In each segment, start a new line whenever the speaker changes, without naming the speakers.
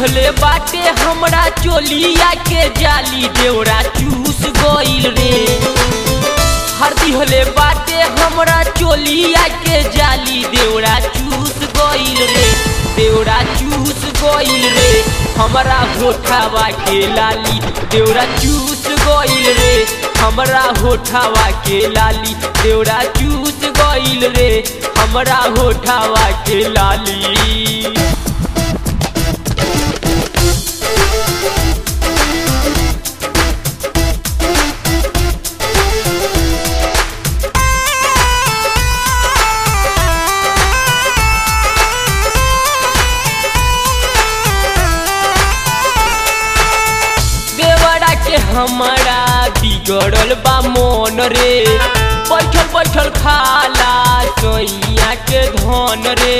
दिहले बाटे हमरा चोलिया के जाली देवरा चूस गइल रे हर दिहले बाटे हमरा चोलिया के जाली देवरा चूस गइल रे देवरा चूस गइल रे हमरा होठावा के लाली देवरा चूस गइल रे हमरा होठावा के लाली देवरा चूस गइल रे हमरा होठावा के लाली देवरा के हमारा बिगड़ल बा मन रे बैठल बैठल खाला सैया के धन रे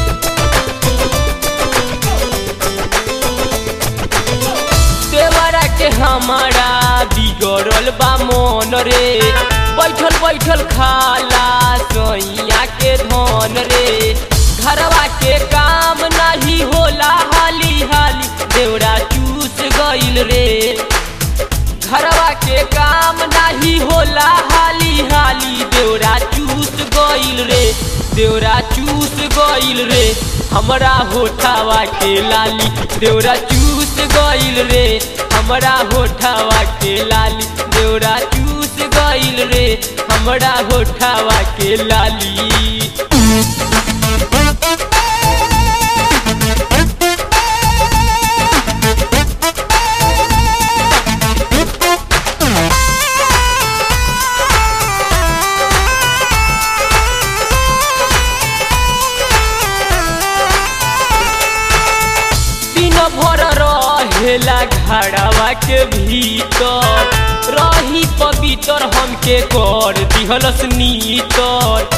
देवरा के हमारा बिगड़ल बा मन रे बैठल बैठल खाला सैया के धन रे घरवा के काम नहीं होला हाली हाली देवरा चूस गइल रे घरवा के काम नहीं होला हाली हाली देवरा चूस गइल रे देवरा चूस गइल रे हमरा होठावा के लाली देवरा चूस गइल रे हमरा होठावा के लाली देवरा चूस गइल रे हमरा होठावा के लाली दिन भर रहेला घड़ावा के भीतर रही पवित्र हमके कर दिहलस नीतर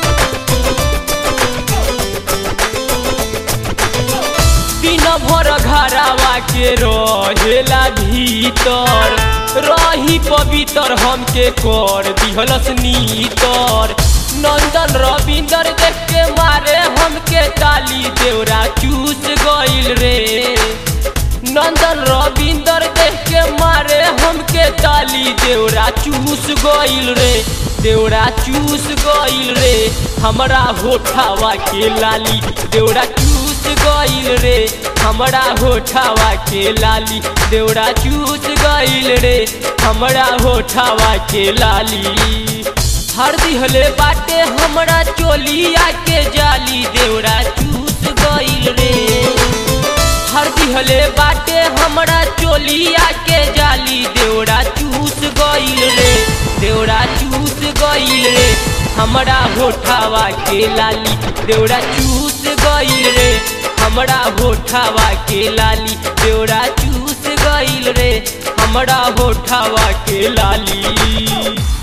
दिन भर घरावा के रहेला भीतर रही पवित्र हमके कर दिहलस नीतर नंदन रविंदर देख के मारे हमके ताली देवरा चूस गइल रे नंदन रविंदर देख के मारे हमके ताली देवरा चूस गइल रे देवरा चूस गइल रे हमरा होठावा के लाली देवरा चूस गइल रे हमरा होठावा के लाली देवरा चूस गइल रे हमरा होठावा के लाली हर दिहले बाटे हमरा चोलिया के जाली देवरा चूस गइल रे हर दिहले बाटे हमरा चोलिया के जाली देवरा चूस गइल रे देवरा चूस गइल रे हमरा होठावा के लाली देवरा चूस गइल रे हमरा होठावा के लाली देवरा चूस गइल रे हमरा होठावा के लाली